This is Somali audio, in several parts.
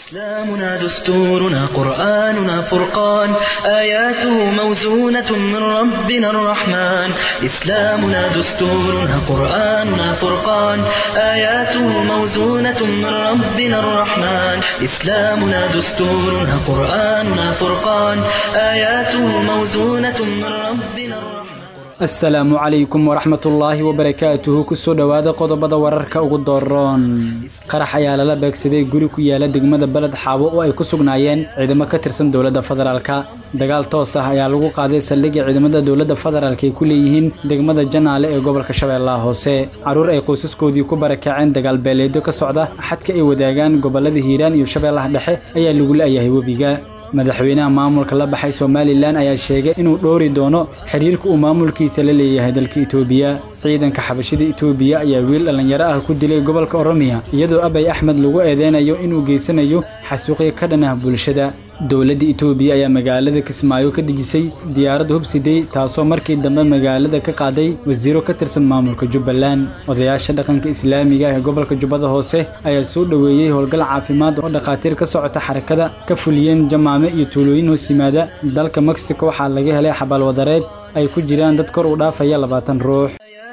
إسلامنا دستورنا قرآننا فرقان آياته موزونة من ربنا الرحمن إسلامنا دستورنا قرآننا فرقان آياته موزونة من ربنا الرحمن إسلامنا دستورنا قرآننا فرقان آياته موزونة من ربنا الرحمن asalaamu calaykum waraxmatullaahi wabarakaatuhu kusoo dhowaada qodobada wararka ugu dooroon qarax ayaa lala beegsaday guri ku yaala degmada beled xaabo oo ay ku sugnaayeen ciidamo ka tirsan dowladda federaalka dagaal toos ah ayaa lagu qaaday saldhigga ciidamada dowladda federaalk ay ku leeyihiin degmada janaale ee gobolka shabeellaha hoose caruur ay qoysaskoodii ku barakaceen dagaal beeleedyo ka socda xadka ay wadaagaan gobolada hiiraan iyo shabeellaha dhexe ayaa lagu la'yahay webiga madaxweynaha maamulka la baxay somalilan ayaa sheegay inuu dhoori doono xiriirka uu maamulkiisa la leeyahay dalka itoobiya ciidanka xabashida itoobiya ayaa wiil dhallinyaro ah ku dilay gobolka oromiya iyadoo abay axmed lagu eedeynayo inuu geysanayo xasuuqyo ka dhan ah bulshada dowladda itoobiya ayaa magaalada kismaayo ka dejisay diyaarad hubsiday taasoo markii dambe magaalada ka qaaday wasiiro ka tirsan maamulka jubbaland odayaasha dhaqanka islaamiga ee gobolka jubbada hoose ayaa soo dhoweeyey howlgal caafimaad oo dhakhaatiir ka socota xarakada ka fuliyeen jamaame iyo tuulooyin hoos yimaada dalka mexico waxaa laga helay xabaalwadareed ay ku jiraan dad kor u dhaafaya labaatan ruux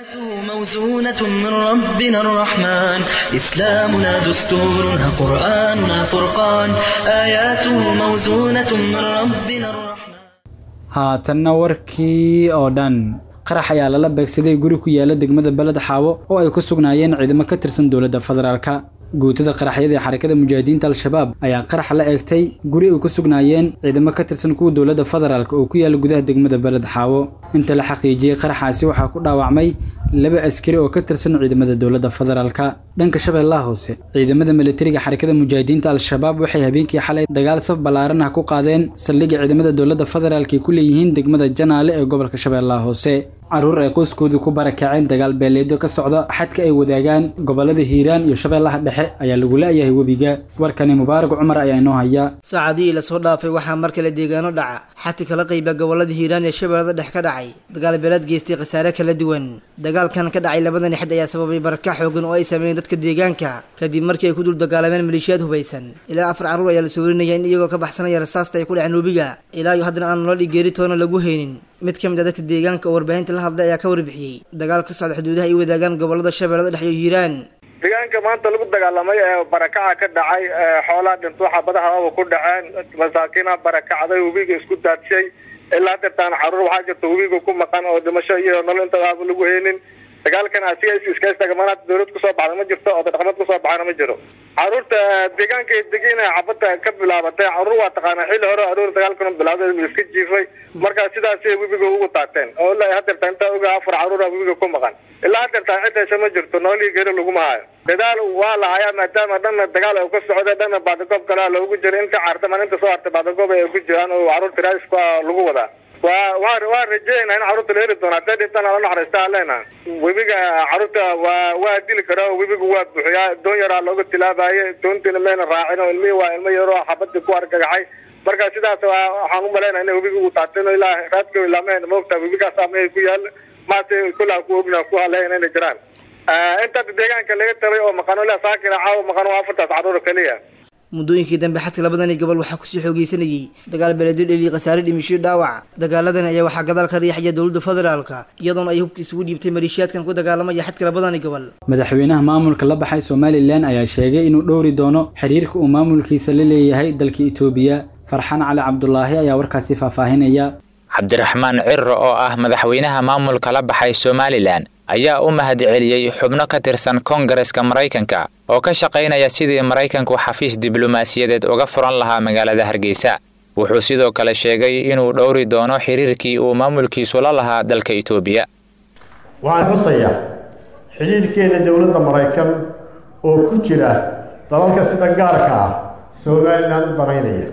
موزونة من ربنا الرحمن إسلامنا دستورنا قرآننا فرقان آياته موزونة من ربنا الرحمن haatanna warkii oo dhan qarax ayaa lala beegsaday guri ku yaala degmada beled xaawo oo ay ku sugnaayeen ciidamo ka tirsan dowladda federaalka guutada qaraxyada ee xarakada mujaahidiinta al-shabaab ayaa qarax la eegtay guri ay ku sugnaayeen ciidamo ka tirsan kuwa dowladda federaalk oo ku yaala gudaha degmada beled xaawo inta la xaqiijiyey qaraxaasi waxaa ku dhaawacmay laba askari oo ka tirsan ciidamada dowladda federaalka dhanka shabeellaha hoose ciidamada militariga xarakada mujaahidiinta al-shabaab waxay habeenkii xalay dagaal saf ballaaran ah ku qaadeen saldhigga ciidamada dowladda federaalk ay ku leeyihiin degmada janaale ee gobolka shabeellaha hoose caruur ay qoyskoodu ku barakaceen dagaal beeleedyo ka socda xadka ay wadaagaan gobolada hiiraan iyo shabeellaha dhexe ayaa lagu la'yahay webiga warkani mubaarak cumar ayaa inoo haya saacadihii lasoo dhaafay waxaa mar kale deegaano dhaca xadka kala qayba gobolada hiiraan iyo shabeellada dhex ka dhacay dagaal beeleed geystay khasaare kala duwan dagaalkan ka dhacay labadani xad ayaa sababay barakac xoogan oo ay sameeyeen dadka deegaanka kadib markii ay ku dul dagaalameen maleeshiyaad hubaysan ilaa afar carruur ayaa la soo warinaya in iyagoo ka baxsanaya rasaasta ay ku dhaceen webiga ilaa iyo haddana aan nolol iyo geeri toona lagu haynin mid ka mid a dadka deegaanka oo warbaahinta la hadlay ayaa ka warbixiyey dagaal ka socda xuduudaha ay wadaagaan gobolada shabeellada dhex iyo hiiraan deegaanka maanta lagu dagaalamay ee barakaca ka dhacay xoolaa dhinto xabadahaaba ku dhaceen masaakiina barakacday webiga isku daadshay ilaa deertaan caruur waxaa jirta webiga ku maqan oo dhimasho iyo nolol intadaaba lagu haynin dagaalkan asiga iskaystaga manaad dawlad kusoo baxda ma jirto oo dhaqameed kusoo baxana ma jiro caruurta deegaanka degina xabada ka bilaabatay caruur waa taqaanaa xilli hore aruur dagaalkan bilawday iska jiifay markaa sidaasay webiga ugu taateen oo ilaa hadeerta intaa oga afar caruura webiga ku maqan ilaa hadeertaa cidaysa ma jirto noolihii geri laguma hayo dadaal waa la hayaa maadaama dhanna dagaal ay ka socda dhanna baadagoob kalea loogu jira inta caartaman inta soo hartay baadagoob ay ku jiraan oo caruurta raaiska lagu wadaa waa waa waa rajeynaa in caruurta la heri doona hadday dhintaan ala naxariistaa leena webiga caruurta waa waa dili karaa webiga waa buuxiyaa doon yaraa looga tilaabaye doontiina mayna raacin oo ilmihii waa ilmo yaroo xabadii ku argagaxay marka sidaas waxaan u malaynaa inay webiga u taateen oo ilaa raadka ilaameen moogtaa webigaas amay ku yaal maase kullaa ku ogna ku haleyn inay jiraan intaas deegaanka laga tabay oo maqano ilaa saakina caawa maqano waa afartaas caruur keliya muddooyinkii dambe xadka labadani gobol waxaa kusii xoogeysanayay dagaal beeleedyo dheli khasaare dhimisho dhaawac dagaaladan ayaa waxaa gadaal ka riixaya dowladda federaalka iyadoona ay hubka isugu dhiibtay maleeshiyaadkan ku dagaalamaya xadka labadani gobol madaxweynaha maamulka la baxay somalilan ayaa sheegay inuu dhowri doono xiriirka uu maamulkiisa la leeyahay dalka itoobiya farxaan cali cabdulaahi ayaa warkaasi faahfaahinaya cabdiraxmaan cirro oo ah madaxweynaha maamulka la baxay somalilan ayaa u mahadceliyey xubno ka tirsan koongareska maraykanka oo ka shaqaynaya sidii maraykanku xafiis diblomaasiyadeed uga furan lahaa magaalada hargeysa wuxuu sidoo kale sheegay inuu dhowri doono xiriirkii uu maamulkiisu la lahaa dalka itoobiya waxaan xusayaa xidhiirhkeenna dowladda maraykan oo ku jira dalalka sida gaarka ah somalilan u danaynaya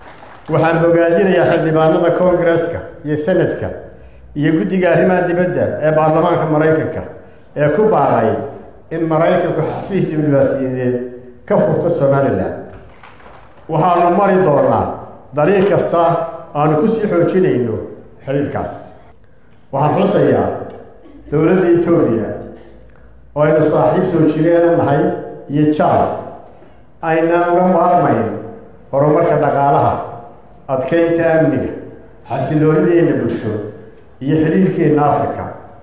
waxaan bogaadinayaa xildhibaanada koongareska iyo senadka iyo guddiga arrimaha dibadda ee baarlamaanka maraykanka ee ku baaqay in maraykanku xafiis diblomaasiyadeed ka furto somalilan waxaanu mari doonaa dariiq kasta aanu ku sii xoojinayno xidhiirkaas waxaan xusayaa dowladda etoobiya oo aynu saaxiib soo jireena nahay iyo jaal aynaan uga maarmayn horumarka dhaqaalaha adkeynta amniga xasiloonideenna bulsho iyo xidhiirhkeenna afrika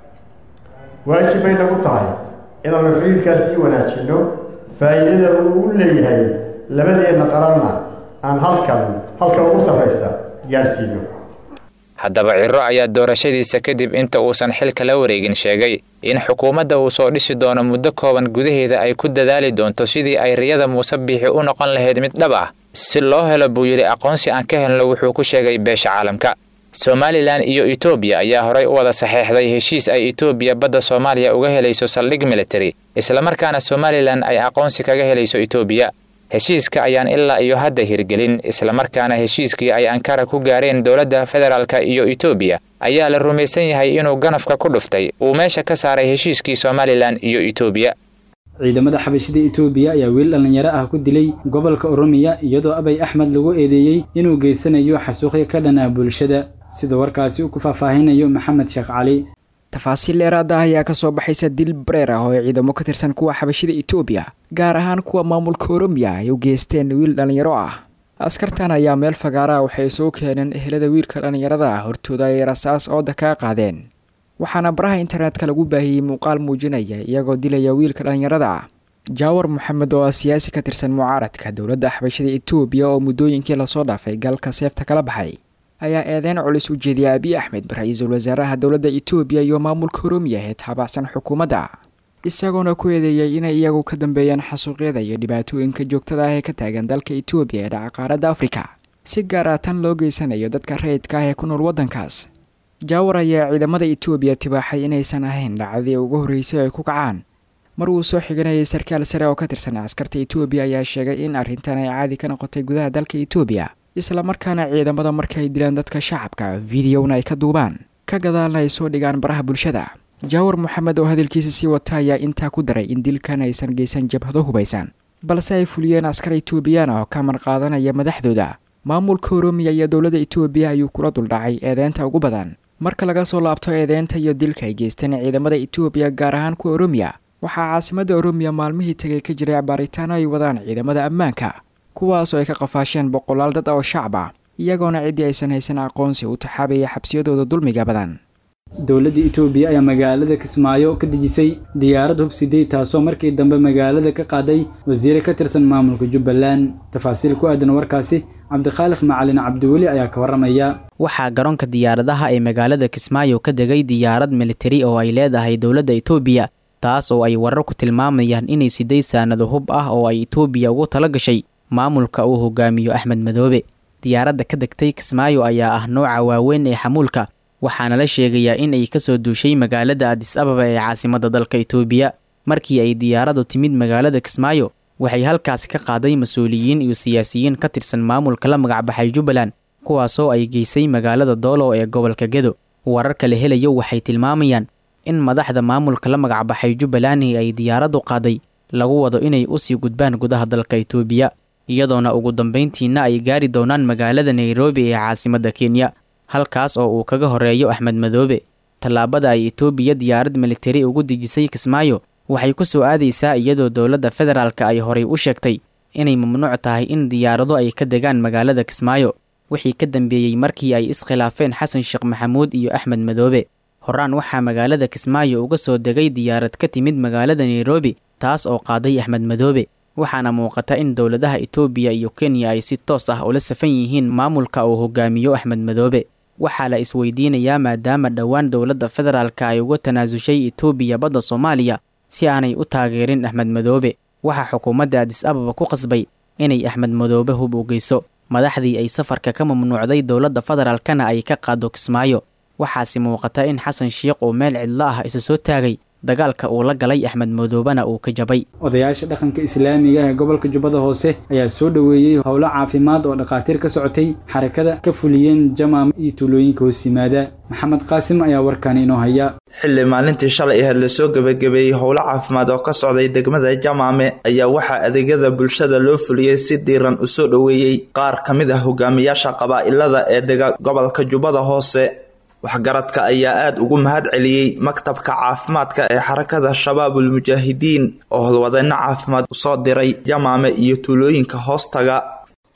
waajib bay nagu tahay inaanu xidhiirkaas sii wanaajinno faa'iidada uu u leeyahay labadeenna qaranna aan halkan halka ugu sarraysa gaadhsiino haddaba ciro ayaa doorashadiisa kadib inta uusan xilka la wareegin sheegay in xukuumadda uu soo dhisi doono muddo kooban gudaheeda ay ku dadaali doonto sidii ay riyada muuse biixi u noqon lahayd mid dhab ah si loo helo buu yidhi aqoonsi aan ka helno wuxuu ku sheegay beesha caalamka somalilan iyo etoobiya ayaa horay u wada saxeexday heshiis ay etoobiya badda soomaaliya uga helayso saldhig military islamarkaana somalilan ay aqoonsi kaga helayso etoobiya heshiiska ayaan ilaa iyo hadda hirgelin islamarkaana heshiiskii ay ankara ku gaareen dowladda federaalka iyo etoobiya ayaa la rumaysan yahay inuu ganafka ku dhuftay uu meesha ka saaray heshiiskii somalilan iyo etoobiya ciidamada xabashida etoobiya ayaa wiil dhallinyaro ah ku dilay gobolka oromiya iyadoo abay axmed lagu eedeeyey inuu geysanayo xasuuqyo ka dhan ah bulshada sida warkaasi uu ku faahfaahinayo maxamed sheekh cali tafaasiil dheeraada ah ayaa kasoo baxaysa dil bareer ah oo ay ciidamo ka tirsan kuwa xabashida etoobiya gaar ahaan kuwa maamulka oromiya ay u geysteen wiil dhallinyaro ah askartan ayaa meel fagaara ah waxay soo keeneen ehelada wiilka dhallinyarada ah hortooda ay rasaas ooda kaa qaadeen waxaana baraha internetka lagu baahiyey muuqaal muujinaya iyagoo dilaya wiilka dhallinyarada ah jaawar moxamed oo ah siyaasi ka tirsan mucaaradka dowladda xabashada etoobiya oo muddooyinkii lasoo dhaafay galka seefta kala baxay ayaa eedeyn culus u jeediyay abiy axmed ra-iisul wasaaraha dowladda etoobiya iyo maamulka oromiya ee taabacsan xukuumadda isagoona ku eedeeyay inay iyagu ka dambeeyaan xasuuqyada iyo dhibaatooyinka joogtada ah ee ka taagan dalka etoobiya ee dhaca qaaradda afrika si gaar ah tan loo geysanayo dadka rayidka ah ee ku nool waddankaas jaawar ayaa ciidamada etoobiya tibaaxay inaysan ahayn dhacdadii ugu horreysay ay ku kacaan mar uu soo xiganayay sarkaal sare oo ka tirsan askarta etoobiya ayaa sheegay in arrintan ay caadi ka noqotay gudaha dalka etoobiya islamarkaana ciidamada marka ay dilaan dadka shacabka videona ay ka duubaan ka gadaalna ay soo dhigaan baraha bulshada jaawar moxamed oo hadalkiisa sii wata ayaa intaa ku daray in dilkan aysan geysan jabhado hubaysan balse ay fuliyeen askar etoobiyaan oo ka marqaadanaya madaxdooda maamulka oromiya iyo dowladda etoobiya ayuu kula duldhacay eedeynta ugu badan marka laga soo laabto eedeynta iyo dilka ay geysteen ciidamada etoobiya gaar ahaan kuwa oromiya waxaa caasimadda oromiya maalmihii tegay ka jiray baaritaano ay wadaan ciidamada ammaanka kuwaasoo ay ka qafaasheen boqolaal dad oo shacab ah iyagoona ciddii aysan haysan aqoonsi u taxaabaya xabsiyadooda dulmiga badan dowladda etoobiya ayaa magaalada kismaayo ka dejisay diyaarad hubsiday taasoo markii dambe magaalada ka qaaday wasiire ka tirsan maamulka jubbaland tafaasiil ku aadan warkaasi cabdikhaaliq macalin cabdiweli ayaa ka warramaya waxaa garoonka diyaaradaha ee magaalada kismaayo ka degay diyaarad militari oo ay leedahay dowladda etoobiya taas oo ay warar ku tilmaamayaan inay siday saanado hub ah oo ay etoobiya ugu tala gashay maamulka uu hogaamiyo axmed madoobe diyaaradda ka degtay kismaayo ayaa ah nooca waaweyn ee xamuulka waxaana la sheegayaa in ay kasoo duushay magaalada adis ababa ee caasimadda dalka etoobiya markii ay diyaaraddu timid magaalada kismaayo waxay halkaasi ka qaaday mas-uuliyiin iyo siyaasiyiin ka tirsan maamulka la magacbaxay jubbaland kuwaasoo ay geysay magaalada doolow ee gobolka gedo wararka la helayo waxay tilmaamayaan in madaxda maamulka la magacbaxay jubbalandi ay diyaaraddu qaaday lagu wado inay usii gudbaan gudaha dalka etoobiya iyadoona ugu dambayntiina ay gaari doonaan magaalada nairobi ee caasimadda kenya halkaas oo uu kaga horeeyo axmed madoobe tallaabada ay etoobiya diyaarad militari ugu dejisay kismaayo waxay ku soo aadaysaa iyadoo dowladda federaalka ay horay u sheegtay inay mamnuuc tahay in diyaarado ay ka degaan magaalada kismaayo wixii ka dambeeyey markii ay iskhilaafeen xasan sheekh maxamuud iyo axmed madoobe horaan waxaa magaalada kismaayo uga soo degay diyaarad ka timid magaalada nairobi taas oo qaaday axmed madoobe waxaana muuqata in dowladaha etoobiya iyo kenya ay si toos ah ula safan yihiin maamulka uu hogaamiyo axmed madoobe waxaa la isweydiinayaa maadaama dhowaan dowladda federaalka ay uga tanaasushay etoobiya badda soomaaliya si aanay u taageerin axmed madoobe waxaa xukuumadda adis ababa ku qasbay inay axmed madoobe hub u geyso madaxdii ay safarka ka mamnuucday dowladda federaalkana ay ka qaado kismaayo waxaase muuqata in xasan sheikh uu meel cidlo ah isa soo taagay dagaalka uu la galay axmed madoobena uu ka jabay odayaasha dhaqanka islaamiga ee gobolka jubbada hoose ayaa soo dhoweeyey howlo caafimaad oo dhakhaatiir ka socotay xarakada ka fuliyeen jamaam iyo tuulooyinka hoos yimaada maxamed qaasim ayaa warkaani inoo haya xilli maalintii shalay aheed lasoo gebagabeeyey howlo caafimaad oo ka socday degmada jamaame ayaa waxaa adeegyada bulshada loo fuliyey si diiran u soo dhoweeyey qaar ka mid ah hogaamiyaasha qabaa'ilada ee dega gobolka jubbada hoose waxgaradka ayaa aada ugu mahad celiyey maktabka caafimaadka ee xarakada shabaabul mujaahidiin oo howlwadeyno caafimaad usoo diray jamaame iyo tuulooyinka hoostaga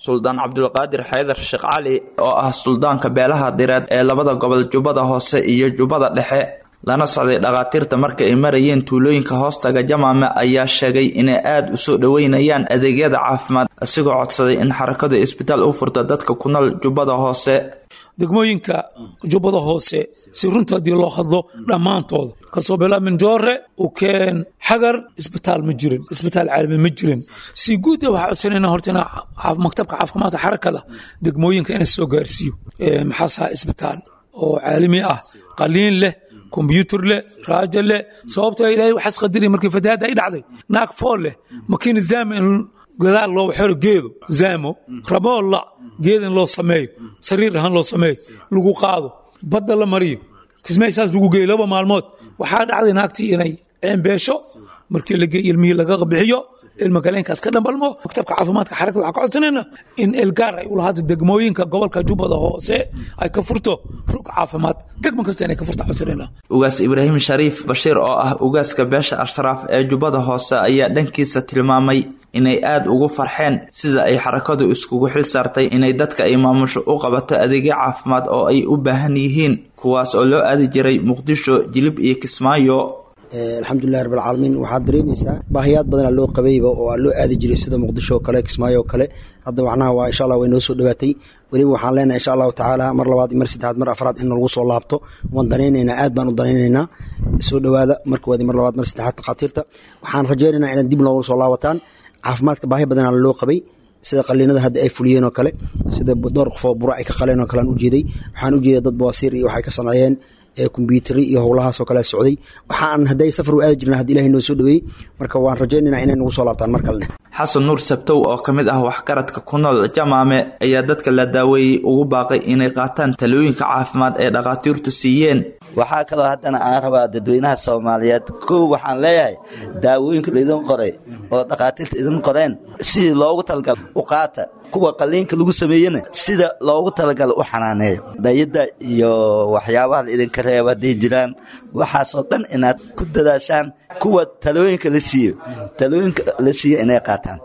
suldaan cabdulqaadir xaydar sheekh cali oo ah suldaanka beelaha direed ee labada gobol jubbada hoose iyo jubbada dhexe lana socday dhakhaatiirta marka ay marayeen tuulooyinka hoostaga jamaame ayaa sheegay inay aada u soo dhoweynayaan adeegyada caafimaad isigoo codsaday in xarakadu isbitaal u furta dadka ku nool jubbada hoose degmooyinka jubbada hoose si runta haddii loo hadlo dhammaantooda kasoo bilaa minjoore ukeen xagar isbitaal ma jirin isbitaal caalami ma jirin si guud waxaa codsanayna horta ina maktabka caafimaadka xarakada degmooyinka ina soo gaarsiiyo maxaa saha isbitaal oo caalami ah qaliin leh kombyuutar leh raajo leh sababtoo ilaahay waxaas qadariya markii fatahaadda ay dhacday naag fool leh makiina zaama in gadaal loo xero geedo zaamo raboolla geed in loo sameeyo sariir ahaan loo sameeyo lagu qaado badda la mariyo kismaysaas lagu geeyo laba maalmood waxaa dhacday naagtii inay ceembeesho markii lage ilmihii laga bixiyo ilma galeenkaas ka dhambalmo maktabka caafimaadka xarakada waxaa ka codsanayna in elgaar ay ulahaato degmooyinka gobolka jubbada hoose ay ka furto rug caafimaad degmo kasta inay ka furta codsanayna ugaas ibraahim shariif bashiir oo ah ugaaska beesha ashraaf ee jubbada hoose ayaa dhankiisa tilmaamay inay aada ugu farxeen sida ay xarakadu iskugu xil saartay inay dadka ay maamusho u qabato adeegyo caafimaad oo ay u baahan yihiin kuwaas oo loo aadi jiray muqdisho jilib iyo kismaayo alxamdulilahi rabbilcaalamiin waxaad dareemaysaa baahiyaad badanaa loo qabayba oo aa loo aadi jiray sida muqdisho oo kale kismaayo oo kale hadda macnaha waa insha allah way noo soo dhowaatay weliba waxaan leenahay insha allahu tacaala mar labaad mar saddexaad mar afraad in lagu soo laabto waan danaynaynaa aad baan u danaynaynaa soo dhowaada markoodi mar labaad mar saddexaad dhakhaatiirta waxaan rajaynaynaa inaad dib noogu soo laabataan caafimaadka baahi badanaa loo qabay sida qaliinada hadda ay fuliyeen oo kale sida dhowr qofoo buro ay ka qaleen oo kale aan ujeeday waxaan ujeeday dad bawaasiir iyo waxay ka sameeyeen kombyutari iyo howlahaasoo kale socday waxaan hadday safar u aadi jirna haddi ilahay noo soo dhaweeyey marka waan rajaynaynaa inay nagu soo laabtaan mar kalene xasan nuur sabtow oo ka mid ah waxgaradka ku nool jamaame ayaa dadka la daaweeyey ugu baaqay inay qaataan talooyinka caafimaad ee dhakhaatiirtu siiyeen waxaa kaloo haddana aan rabaa dadweynaha soomaaliyeed kow waxaan leeyahay daawooyinka laydin qoray oo dhakhaatiirta idin qoreen sidii loogu talagala u qaata kuwa qaliinka lagu sameeyena sida loogu talagala u xanaaneeyo dhayada iyo waxyaabaha la idinka reeba hadday jiraan waxaasoo dhan inaad ku dadaashaan kuwa talooyinka la siiyo talooyinka la siiyo inay qaataan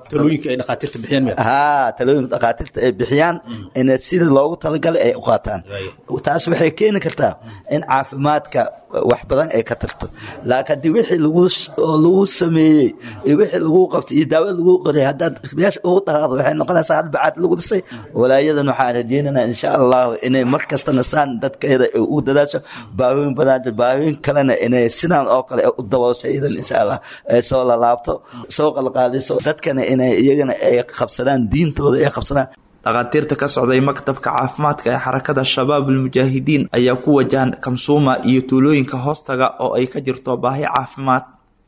ha talooyinka dhakhaatiirta ay bixiyaan ina sida loogu talagalay ay u qaataan taas waxay keeni kartaa in caafimaadka wax badan ay ka tarto laakiin haddii wixii lagu sameeyey iyo wixii lagu qabtay iyo daawo lagu qoray haddaad meesha ugu dhaqaaqdo waxay noqonaysaa hal bacaad lagu dhisay walaayadan waxaan rajeynaynaa insha allahu inay mar kastana saan dadkeeda u dadaasho baahooyin badan baahooyin kalena inay sidaan oo kale u daboosho iyadan insha allah ay soo lalaabto soo qalqaaliso dadkana inay iyagana ay qabsadaan diintooda ay qabsadaan dhakhaatiirta ka socday maktabka caafimaadka ee xarakada shabaabul mujaahidiin ayaa ku wajahan kamsuuma iyo tuulooyinka hoostaga oo ay ka jirto baahi caafimaad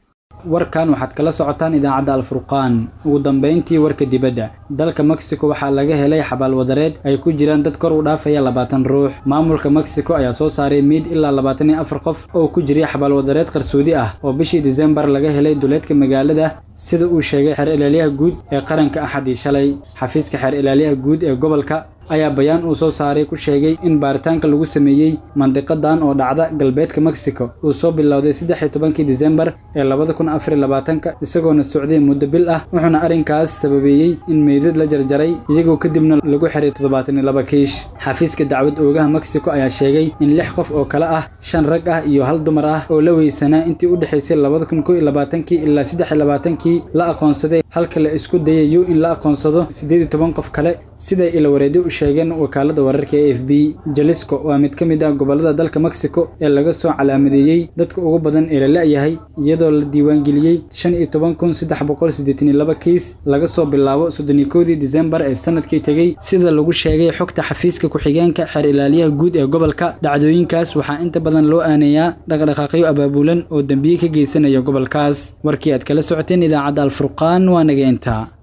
warkan waxaad kala socotaan idaacadda alfurqaan ugu dambayntii warka dibadda dalka mexico waxaa laga helay xabaalwadareed ay ku jiraan dad kor u dhaafaya labaatan ruux maamulka mexico ayaa soo saaray miid ilaa labaatan iyo afar qof oo ku jiray xabaalwadareed qarsoodi ah oo bishii disembar laga helay duleedka magaalada sida uu sheegay xeer ilaaliyaha guud ee qaranka axadii shalay xafiiska xeer ilaaliyaha guud ee gobolka ayaa bayaan uu soo saaray ku sheegay in baaritaanka lagu sameeyey mandiqadan oo dhacda galbeedka mexico uu soo bilowday saddex iyo tobankii disembar ee labada kun afar iyo labaatanka isagoona socday muddo bil ah wuxuuna arrinkaas sababeeyey in meydad la jarjaray iyagoo kadibna lagu xiray toddobaatan iyo laba kiish xafiiska dacwad oogaha mexico ayaa sheegay in lix qof oo kale ah shan rag ah iyo hal dumar ah oo la weysanaa intii u dhexaysay labada kun kow iyo labaatankii ilaa saddex iyo labaatankii la aqoonsaday halka la isku dayayo in la aqoonsado siddeed iyo toban qof kale siday ilawareedi u sheegeen wakaalada wararka e f b jalisco waa mid ka mid ah gobolada dalka mexico ee laga soo calaamadeeyey dadka ugu badan ee la la-yahay iyadoo la diiwaangeliyey shan iyo toban kun saddex boqol siddeetan iyo laba kiis laga soo bilaabo soddoniyo kowdii disembar ee sanadkii tegey sida lagu sheegay xogta xafiiska ku-xigeenka xeer ilaaliyaha guud ee gobolka dhacdooyinkaas waxaa inta badan loo aaneeyaa dhaqdhaqaaqyo abaabulan oo dembiye ka geysanaya gobolkaas warkii aad kala socoteen idaacadda alfurqaan waa nageenta